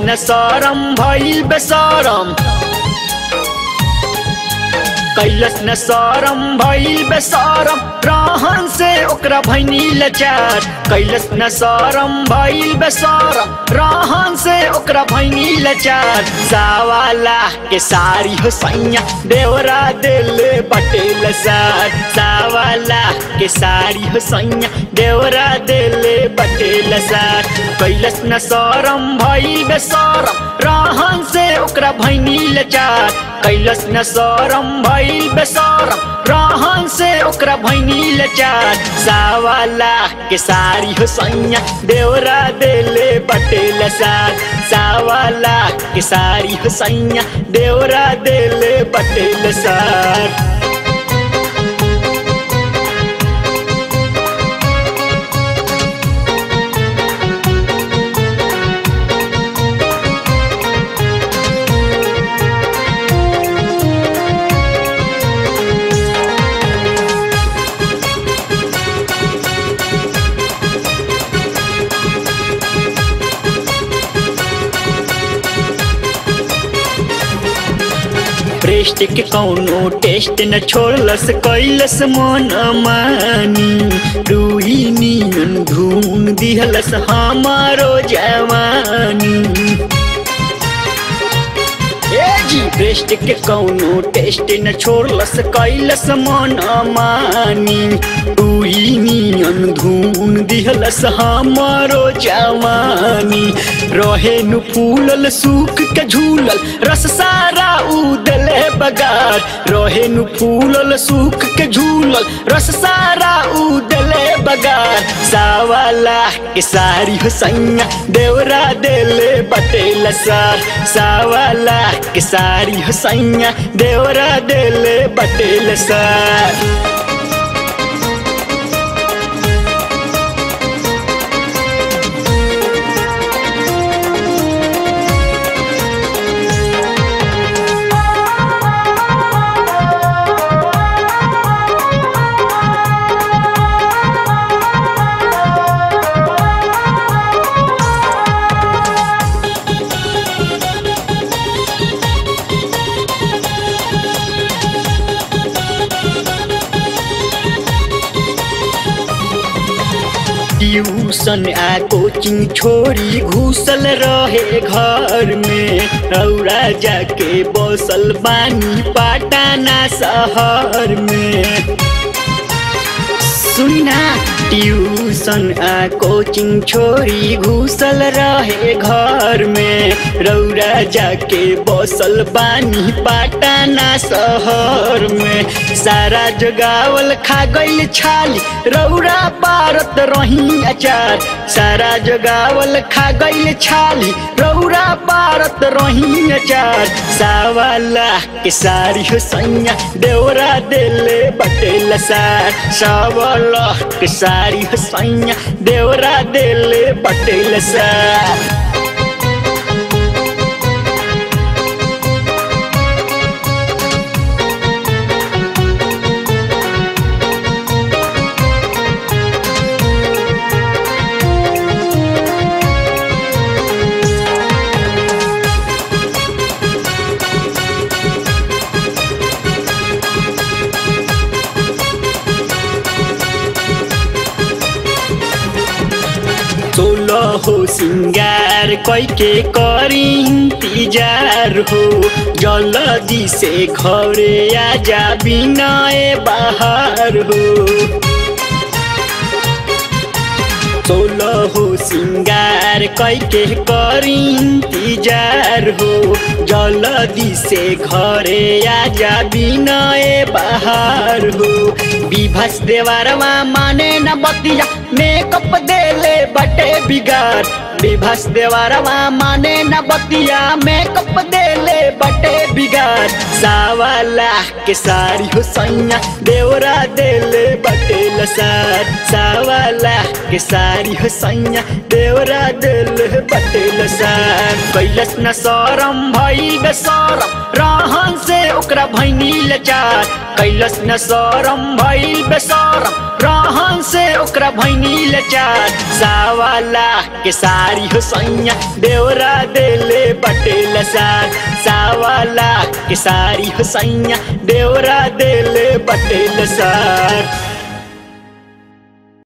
न सरम भइल बेसरम कैलस न सरम भइल बेसरम रहन से ओकरा भैनी लचार कैलस न सरम भइल बेसरम रहन से ओकरा भैनी लचार सावाला के सारी हो सैया देवरा दिल पटेल सार सावाला के सारी हो सैया देवरा दिल पटेल सार कैलस न सरम भइल बेसरम रहन से ओकरा भैनी लचार कैलस न सरम भइल बेसरम रहन से ओकरा भैनी लचार सावाला के सारी हो सैया देवरा देले पटेल सार सावाला के सारी हो सैया देवरा देले पटेल सार ब्रेस्ट के कौनो टेस्ट न छोड़लस कैलस मन मानी रूही नियन धून दिहलस हमारो जवानी ए जी ब्रेस्ट के कौनो टेस्ट न छोड़लस कैलस मन मानी रूही नियन धून दिहलस हमारो जवानी रहे नु फूलल सूख के झूलल रस सारा उदले बगार रहे नु फूलल सूख के झूलल रस सारा उदले बगार सावाला के सारी हो सैया देवरा देले बटेल सार सावाला के सारी हो सैया देवरा देले बटेल सार ट्यूशन आ कोचिंग छोड़ी घुसल रहे घर में रौरा जाके बसल बानी पाटाना शहर में सुना ट्यूशन आ कोचिंग छोड़ी घुसल रहे घर में रौरा जाके बसल बानी पाटाना शहर में सारा जगावल खा गइल छाली रौरा पारत रही अचार सारा जगावल खा गइल छाली रौरा पारत रही अचार सावाला के सारी हो सैया देवरा देले बटेल सार सावला के सारी हो सैया देवरा देले बटेल सार सोलह हो सिंगार कैके करी इंतजार हो जल्दी से घरे आजा बिना बाहर हो सोलह हो सिंगार कैके करी इंतजार हो जल्दी से घरे आजा बिना बाहर हो विभस देवरवा माने न बतिया मेकअप देले बटे बिगाड़ विभस देवरवा माने न बतिया मेकअप देले बटे बिगाड़ चार सावा लाख के सारी हो सैया देवरा देले बटेल सार सावा लाख के सारी हो सैया देवरा देले बटेल सार कैलस न सरम भइल बेसरम रहन से ओकरा भैनी लचार कैलस न सरम भइल बेसरम रहन से ओकरा भैनी लचार सावा लाख के सारी हो सैया देवरा देले बटेल सार सावा लाख के सारी हो सैया देवरा देले बटेल सार